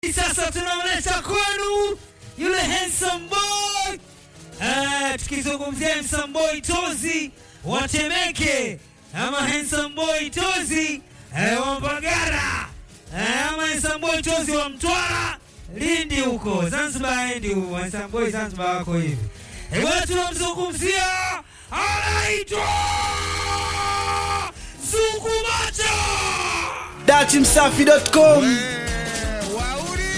Sasa tunamleta kwenu yule handsome boy eh, tukizungumzia handsome boy Tozi wa Temeke ama handsome boy Tozi eh, wa Mbagara eh, ama handsome boy Tozi wa Mtwara Lindi huko Zanzibar, endi huko handsome boy Zanzibar wako hivi eh, bwana tunamzungumzia anaitwa Zukumacha. datimsafi.com Wauri!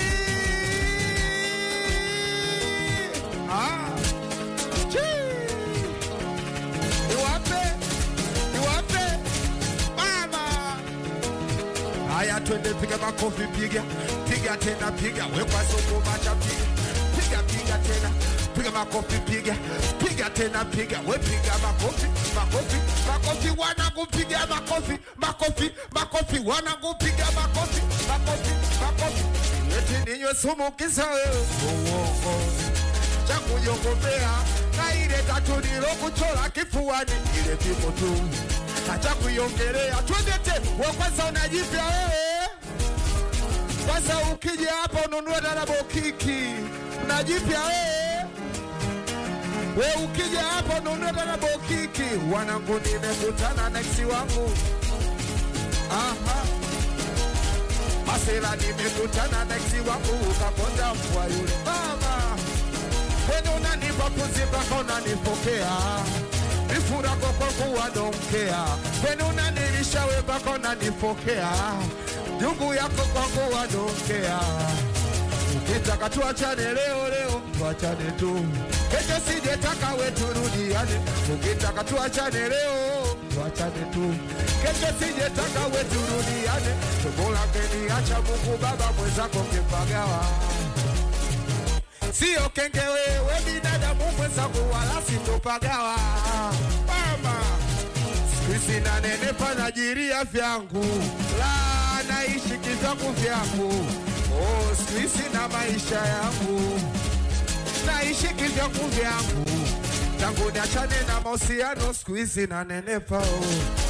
Ah! Chii! Niwape! Niwape! Mama! Haya twende piga makofi piga piga tena piga wekwa soko macha piga piga piga tena piga makofi piga piga tena piga we piga makofi makofi makofi wanangu piga makofi makofi makofi wanangu piga makofi makofi makofi eti ninywe sumu kisa wewe uongo cha kujongopea na ile tatu nilokuchora kifuani ile pipo tu acha kuiongelea twende te we kwanza unajipya wewe kwanza ukija hapa ununue darabo kiki unajipya wewe we ukija hapa ununue darabo kiki wanangu nimekutana na eksi wangu aha masela nimekutana na eksi wangu ukaponda mbwa yule mama Wenu unanipa puzi mpaka unanipokea Nifurako kwa kuwa donkea Wenu unanilisha we mpaka unanipokea Jungu yako kwa kuwa donkea Ukitaka tuachane leo leo tuachane tu Kesho sijetaka we turudiane Ukitaka tuachane leo tuachane tu Kesho sijetaka we turudiane Tumbo lake niacha Mungu baba mwenzako kipagawa sio kenge wewe binadamu mwenzangu wala sitopagawa mama sikuizi nanenepa najiria vyangu la naishi kivyangu vyangu oh, sikuizi na maisha yangu naishi kivyangu vyangu tangu niachane na mahusiano sikuizi nanenepa oh.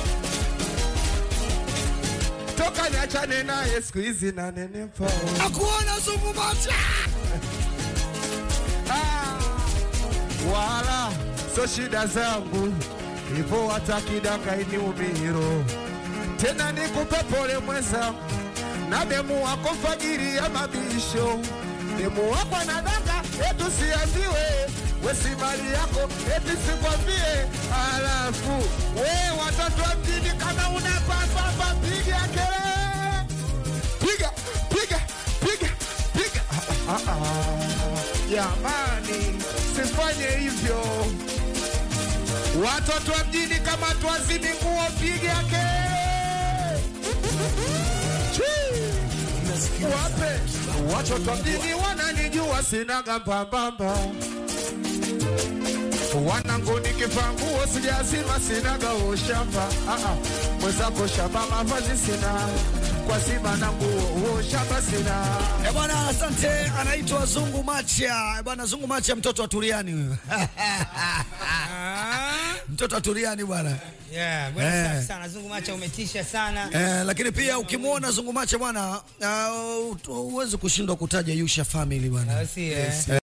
toka niachane naye sikuizi nanenepa oh. akuona zungumata Ah, wala so shida zangu hivyo hata kidaka iniumiro tena nikupe pole mwenzangu na demu wako fajiri ya mabisho demu wako na danga etu siambiwe wesi mali yako eti sikwambie alafu we watoto wa mjini kama unapapapa piga kelele piga piga piga piga ah, ah, ah. Jamani, sifanye hivyo. Watoto wa mjini kama tuwazidi nguo, piga kelele. Chii. Wape watoto wa mjini wananijua, sinaga mbambamba wanangu nikivaa nguo sijazima, sinaga ushamba. Ah, ah. Mwenzako shamba mavazi sina, kwa zima na nguo ushamba sina. Eh bwana, asante. Anaitwa Zungu Macha. Eh bwana, Zungu Macha mtoto wa Turiani huyo. mtoto wa Turiani bwana. Yeah, bwana Eh. safi sana. Zungu Macha umetisha sana. Eh, lakini pia ukimwona Zungu Macha bwana, uh, huwezi kushindwa kutaja Yusha family bwana. Au si, eh?